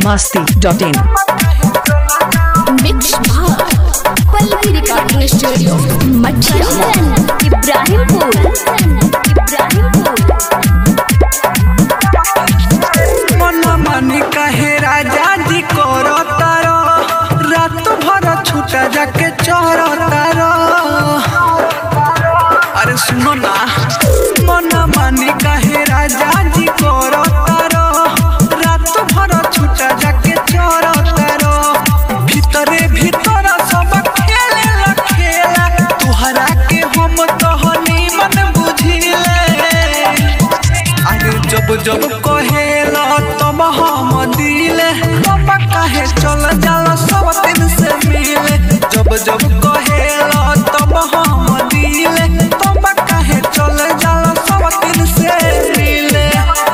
biharmasti.in mix भाग Pallavi recording studio मठिया इब्राहिमपुर इब्राहिमपुर मन मानी कहे राजा जी करो तारो रात भर छूटा जाके चोरो तारो अरे सुनो ना मन मानी कहे राजा जी करो तारो रात भर छूटा जाके चोरो तारो भीतरे भीतर सब खेले ला खेला तुहरा के हम तो मन बुझिले अरे जब जब कहेला तब हम दिले तब काहे चल जाला सब दिन से मिले जब जब कहेला तब हम दिले तब काहे चल जाला सब दिन से मिले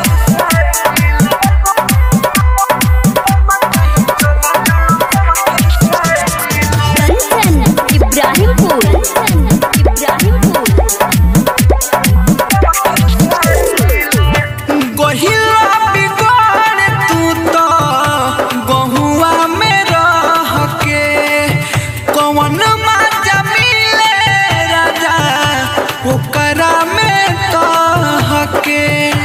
कंचन इब्राहिमपुर इब्राहिमपुर गहिला बिगाड़ तू तो गहुआ में रह के कौन माजा मिले राजा ओकरा में कह के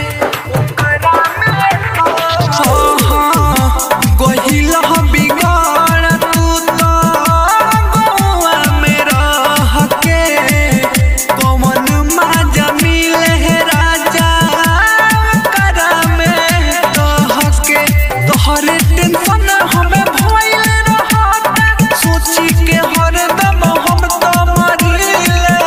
हाँ, हाँ, गहिला बिगाड़ तू तो गहुआ में रह के कौन माजा मिले राजा ओकरा में कह के तोहरे टेंशन हमें भइल रहत सोची के हरदम हम तो मरिले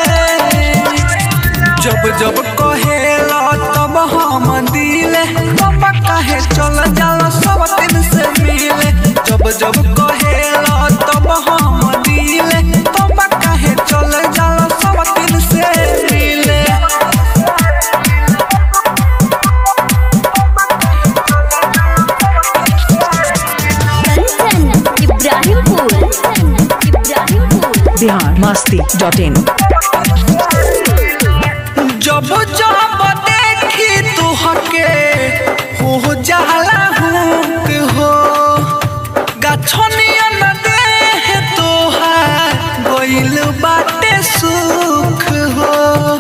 जब जब कहेला तब हम दिले तब काहे चल जाला सब दिन से मिले जब जब कहेला तब हम दिले तब काहे चल जाला सब दिन से मिले कंचन इब्राहिमपुर इब्राहिमपुर biharmasti.in जब जब देखी तुहके हो जाला हुक हो गछनिया न देह तोहार गइल बाटे सुख हो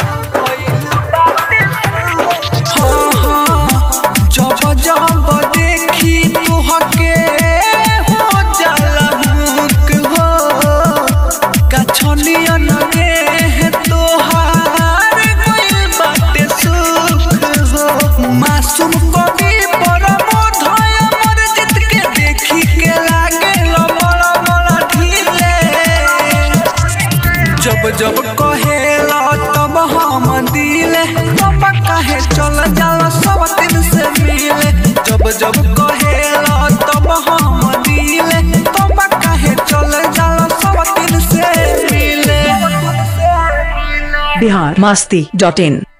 हाँ, हाँ, जब जब देखी तुहके हो जाला हुक हो गछनिया न देह तोहार गइल बाटे सुख हो मासूम कवि परमोध अमर जित के देखी के लागे बड़ा बड़ा ढीले जब जब कहेला तब हम दिले तब काहे चल जाला सब दिन से मिले जब जब कहेला तब हम दिले तब काहे चल जाला सब दिन से मिले biharmasti.in